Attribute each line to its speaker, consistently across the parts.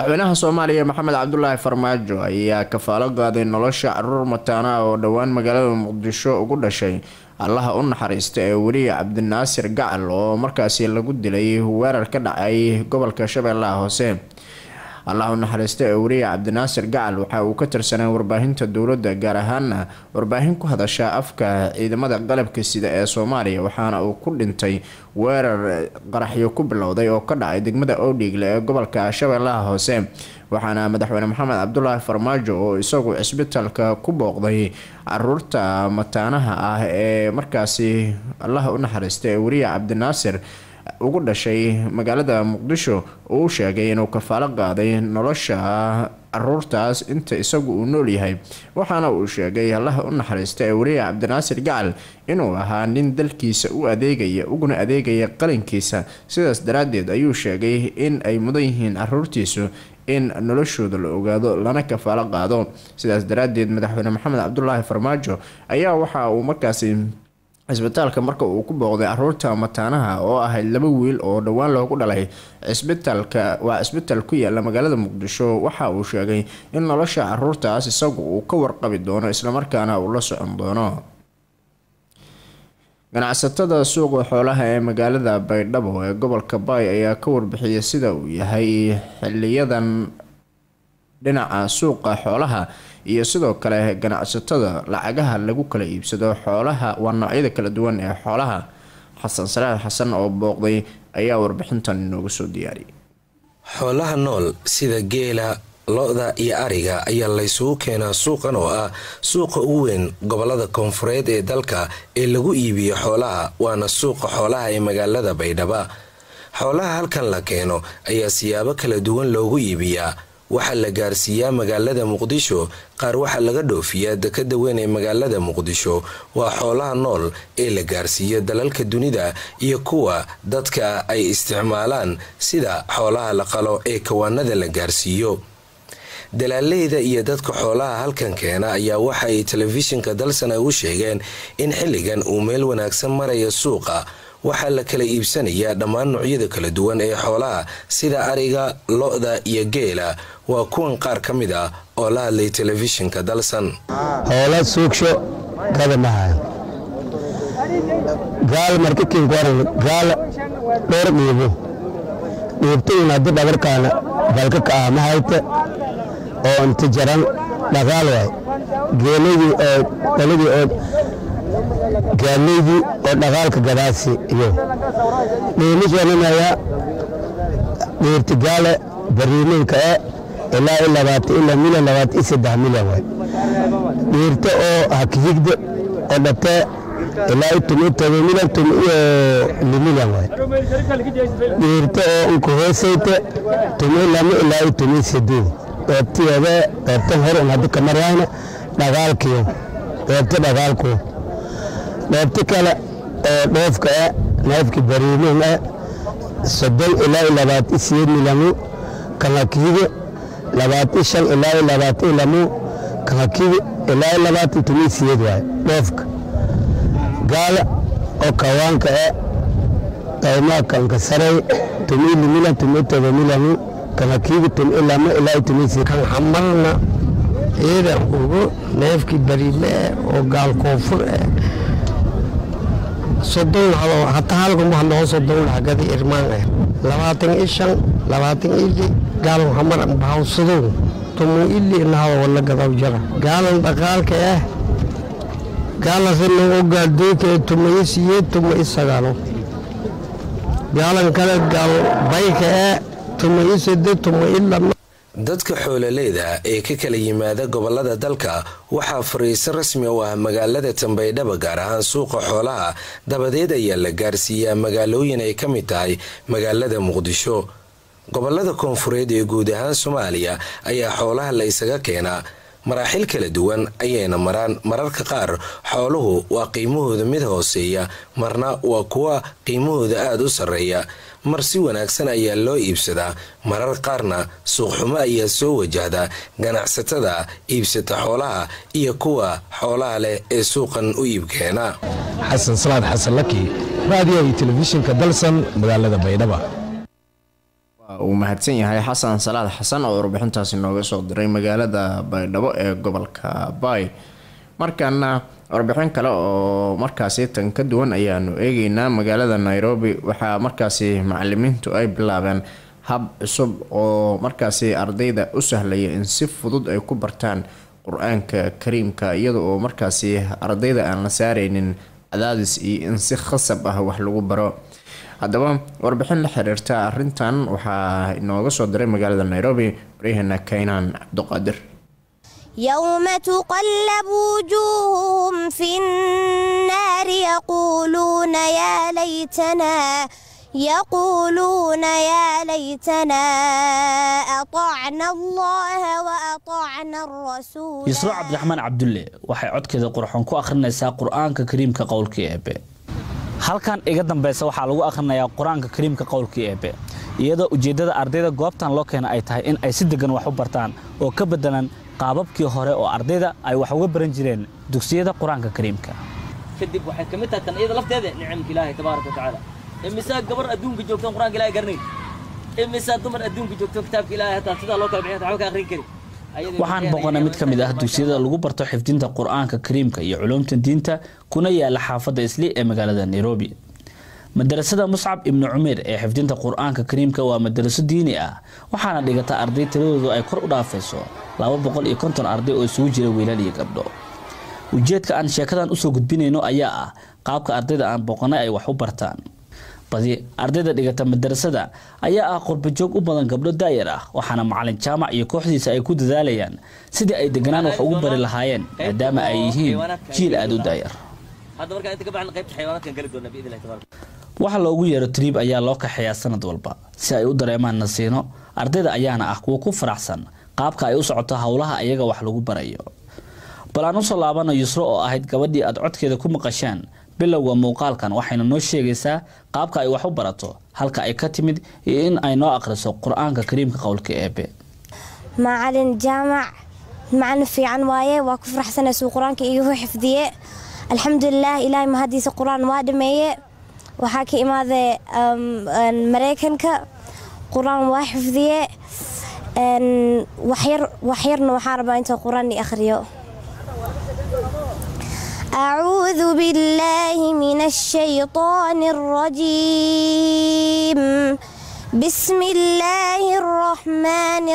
Speaker 1: madaxweynaha soomaaliya maxamed cabdulaahi farmaajo ayaa kafaalo qaaday nolosha caruur mataana oo dhowaan magaalada muqdisho ugu dhashay allaha u naxariista ee weliya cabdinaasir gacal oo markaasi lagu dilay weerar ka dhacay gobolka shabeellaha hoose allah u naxariista ee weriya cabdinaasir gacal waxa uu ka tirsanay warbaahinta dowladda gaar ahaana warbaahin ku hadasha afka ciidamada qalabka sida ee soomaaliya waxaana uu ku dhintay weerar qaraxyo ku bilowday oo ka dhacay degmada oodhiigle ee gobolka shabeellaha hoose waxaana madaxweyne maxamed cabdulaahi farmaajo oo isagu cisbitaalka ku booqday caruurta mataanaha ah ee markaasi allaha u naxariista ee weriya cabdinaasir ugu dhashay magaalada muqdisho uu sheegay inuu kafaalo qaaday nolosha caruurtaas inta isagu uu nool yahay waxaana uu sheegay allaha u naxariista ee weriya cabdinaasir gacal inuu ahaa nin dalkiisa u adeegaya uguna adeegaya qalinkiisa sidaas daraadeed ayuu sheegay in ay mudan yihiin caruurtiisu in noloshooda la ogaado lana kafaalo qaado sidaas daraadeed madaxweyne maxamed cabdulaahi farmaajo ayaa waxa uu markaasi cisbitaalka marka uu ku booqday caruurta mataanaha oo ahayd laba wiil oo dhowaan loogu dhalay cisbitaalka waa cisbitaal ku yaala magaalada muqdisho waxa uu sheegay in nolosha caruurtaas isagu uu ka warqabi doono islamarkaana uu la socon doono ganacsatada suuqa xoolaha ee magaalada baydhabo ee gobolka baay ayaa ka warbixiyay sida uu yahay xiliyadan dhinaca suuqa xoolaha iyo sidoo kale ganacsatada lacagaha lagu kala iibsado xoolaha waa noocyada kala duwan ee xoolaha xasan salaax xasan oo booqday ayaa warbixintan inoogu soo diyaariyay
Speaker 2: xoolaha nool sida geela lo-da iyo ariga ayaa laysugu keenaa suuqan oo ah suuqa ugu weyn gobolada koonfureed ee dalka ee lagu iibiyo xoolaha waana suuqa xoolaha ee magaalada baydhaba xoolaha halkan la keeno ayaa siyaabo kala duwan loogu iibiyaa waxaa la gaarsiiyaa magaalada muqdisho qaar waxaa laga dhoofiyaa dekada weyn ee magaalada muqdisho waa xoolaha nool ee la gaarsiiyo dalalka dunida iyo kuwa dadka ay isticmaalaan sida xoolaha la qalo ee kawaanada la gaarsiiyo dalaaleyda iyo dadka xoolaha halkan keena ayaa waxa ay telefishinka dalsana u sheegeen in xilligan uu meel wanaagsan maraya suuqa waxaa la kala iibsanayaa dhammaan noocyada kala duwan ee xoolaha sida ariga lo-da iyo geela waa kuwan qaar ka mid ah oo la hadlay telefishinka dalsan
Speaker 3: hoola suugsho kada mahayo gaal markakinkuaran gaal dhowr dhiibo dhiibtayun haddi dhabarkaana balka ka ah mahayte oo inta jaran dhaqaal waay geeladii oo dhaladii oo gaaleydii oo dhaqaalka gadaasi iyo dhiimishananaya dhiirti gaale bariiminka e ilaa i labaatan ilaa milyan labaatan i saddex milyan waay dhiirta oo hakihigda oo dhatee ilaa i tumi toba milyan tumi iyo limilyan waay dhiirta oo unka hoosayte tumi lama ilaa i tumi saduu dheebtiyeeda dheebtan hor un haddi kamarayna dhaqaalkiyo dheebta dhaqaalku dheebti kale oo dhoofka e neefki bariimin e soddon ilaa i labaatan siyeed milyanu kanhakiiga labaatan shan ilaa i labaatan lamu kanhakiiga ilaa i labaatan tumi siyeed waay dhoofka gaala oo kawaanka e qaymaa kanka saray tumi limilan tumi toba milyanu kanhakiiga tumi lama ilaa i tumi siyeed
Speaker 4: kan xamalna ciidan ugu neefkii bariime eh oo gaal koonfur eh soddon hado hataa halkuma hadoo soddon lacagadi irmaan ah labaatan i shan labaatan ili gaalan hamar bahawsadow tumu ili inahada wala gadaw jara gaalan dhaqaalka ah gaalasina oo gaaldoyka ee tuma i siyeed tuma i sagaalo gaalan kale gaal bayka ah tuma i sade tuma i lama
Speaker 2: dadka xoololeyda ee ka kala yimaada gobolada dalka waxaa fariiso rasmi u ah magaalada tambaydhaba gaar ahaan suuqa xoolaha dabadeed ayaa la gaarsiiyaa magaalooyin ay ka mid tahay magaalada muqdisho gobolada koonfureed ee guud ahaan soomaaliya ayaa xoolaha la ysaga keenaa maraaxil kala duwan ayayna maraan mararka qaar xooluhu waa qiimahooda mid hooseeya marna waa kuwa qiimahooda aada u sarreeya mar si wanaagsan ayaa loo iibsadaa marar qaarna suuqxumo ayaa soo wajahda ganacsatada iibsata xoolaha iyo kuwa xoolaha leh ee suuqan u iibkeena
Speaker 5: xasan salaad xasan laki raadiyo iyo telefishinka dalsan magaalada baydhaba
Speaker 1: uu mahadsan yahay xasan salaad xasan oo warbixintaasi nooga soo diray magaalada baydhabo ee gobolka baay markaana warbixin kale oo markaasi tan ka duwan ayaanu eegeynaa magaalada nairobi waxaa markaasi macalimiintu ay bilaabeen hab cusub oo markaasi ardayda u sahlaya in si fudud ay ku bartaan qur-aanka kariimka iyada oo markaasi ardayda aan la saareynin cadaadis iyo in si khasab ah wax lagu baro haddaba warbixin la xiriirta arintan waxaa inooga soo diray magaalada nairobi waryaheena kaynaan cabduqaadir
Speaker 5: يوم تقلب وجوههم في النار يقولون يا ليتنا يقولون يا ليتنا أطعنا الله وأطعنا الرسول
Speaker 6: yusro cabdiraxmaan cabdulle waxay codkeeda qurxoon ku akhrinaysaa qur-aanka kariimka qowlkii eebe halkan iga dambaysa waxaa lagu akhrinayaa qur-aanka kariimka qowlkii eebe iyadoo ujeeddada ardayda goobtan loo keena ay tahay in ay si degan wax u bartaan oo ka beddelan qaababkii hore oo ardayda ay wax uga baran jireen dugsiyada qur-aanka kariimka
Speaker 7: kadib waxay ka mid tahay tan iyada lafteeda nicamka ilaahay tabaaraka watacaala imisaa gabar adduunka joogtoon qur-aanka ilaahay garanayn imisaa dumar adduunka joogtoon kitaabka ilaahay hataa sidaa loo kala bixiy hataa waxba ka akhrin kari
Speaker 6: waxaan boqonay mid ka mid ah dugsiyada lagu barto xifdinta qur-aanka kariimka iyo culuumta diinta kuna yaala xaafadda isli ee magaalada nairobi madarasada muscab ibnu cumeer ee xifdinta qur-aanka kariimka waa madaraso diini ah waxaana dhigata arday tiradoodu ay kor u dhaafayso laba boqol iyo konton arday oo isugu jira wiilal iyo gabdho ujeedka aan sheekadan usoo gudbinayno ayaa ah qaabka ardayda aan boqonay ay wax u bartaan badi ardayda dhigata madarasada ayaa ah qurbajoog u badan gabdho daayar ah waxaana macalin jaamac iyo kooxdiisa ay ku dadaalayaan sidii ay deganaan wax ugu bari lahaayeen maadaama ay yihiin jiil aada u daayar
Speaker 7: hadda markaa inta ka baxna qaybta xayawaanaadkan gali doonaa biidn illahi tabaaraka
Speaker 6: waxa loogu yeero triib ayaa loo kaxeeyaa sanad walba si ay u dareemaan nasiino ardayda ayaana ah kuwa ku faraxsan qaabka ay u socoto howlaha ayaga wax lagu barayo bal aan usoo laabana yusro oo ahayd gabadhii aad codkeeda ku maqasheen bilowga muuqaalkan waxayna noo sheegaysaa qaabka ay wax u barato halka ay ka timid iyo in ay noo akhriso qur-aanka kariimka qowlka eebe
Speaker 5: macalin jaamac macalin fiican waaye waa ku faraxsanay suu qur-aanka iigu xifdiye alxamdulilah ilaahay mahadiisa qur-aan waa dhameeye waxaa ka imaaday maraykanka qur-aan waa xifdiye waxyarna waxaa rabaa inta qur-aan i akhriyo أعوذ بالله من الشيطان الرجيم بسم الله الرحمن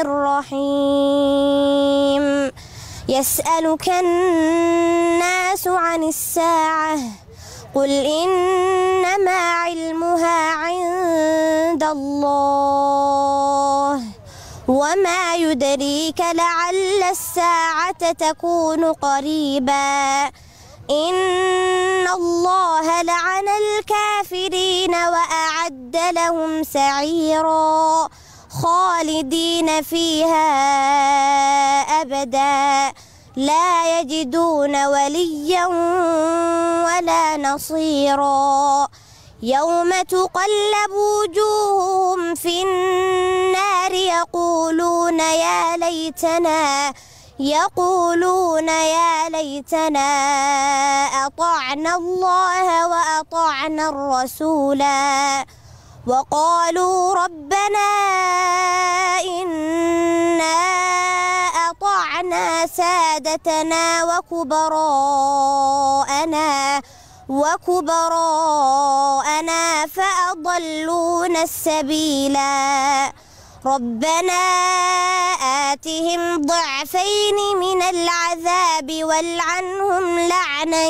Speaker 5: الرحيم يسألك الناس عن الساعة قل إنما علمها عند الله وما يدريك لعل الساعة تكون قريباً إن الله لعن الكافرين وأعد لهم سعيرا خالدين فيها أبدا لا يجدون وليا ولا نصيرا يوم تقلب وجوههم في النار يقولون يا ليتنا يقولون يا ليتنا أطعنا الله وأطعنا الرسولا وقالوا ربنا إنا أطعنا سادتنا وكبراءنا وكبراءنا فأضلونا السبيلا ربنا آتهم ضعفين من العذاب والعنهم لعنا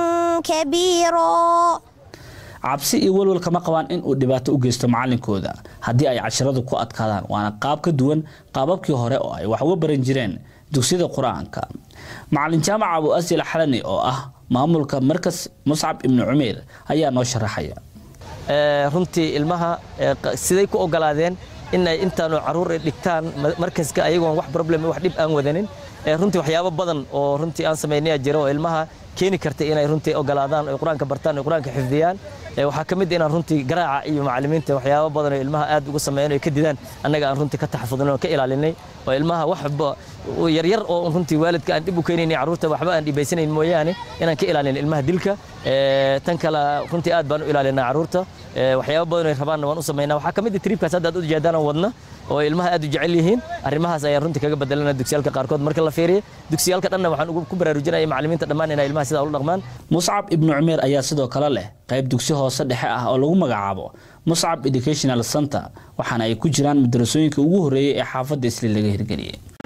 Speaker 5: كبيرا
Speaker 6: cabsi iyo walwal kama qabaan in uu dhibaato u geysto macalinkooda haddii ay casharadu ku adkaadaan waana qaab ka duwan qaababkii hore oo ay wax uga baran jireen dugsiyada qur-aanka macalin jaamac abu asil xalani oo ah maamulka markas muscab ibnu cumeer ayaa noo sharaxaya
Speaker 7: runtii ilmaha siday ku ogolaadeen in ay intaanu caruur ay dhigtaan markaska ayagoon wax problem wax dhib aan wadanin runtii waxyaabo badan oo runtii aan samaynaya jira oo ilmaha keeni karta inay runtii ogolaadaan ay qur-aanka bartaan ay qur-aanka xifdiyaan waxaa ka mid inaan runtii garaaca iyo macallimiinta waxyaabo badan oo ilmaha aad uga sameeyeen oo ka didaan annaga aan runtii ka taxafudnay oo ka ilaalinay oo ilmaha waxba yaryar oo runtii waalidka aan dib u keenaynay carruurta waxba aan dhibaysanayn mooyaane inaan ka ilaalin ilmaha dilka tan kale runtii aad baan u ilaalinaa carruurta waxyaabo badan oo rabaanna waan u samaynaa waxaa ka mid ah triibkaas hadda aad u jeedaan aan wadna oo ilmaha aad u jecel yihiin arrimahaas ayaan runtii kaga bedelana dugsiyaalka qaarkood marka la fiiriyo dugsiyaalka dhanna waxaan ku baraarujinaya macallimiinta dhammaan inay ilmaha sidaa ula dhaqmaan
Speaker 6: muscab ibnu cumeer ayaa sidoo kale leh qayb dugsi hoose dhexe ah oo lagu magacaabo muscab educational center waxaana ay ku jiraan madarasooyinka ugu horreeyey ee xaafadda isli laga hirgeliyey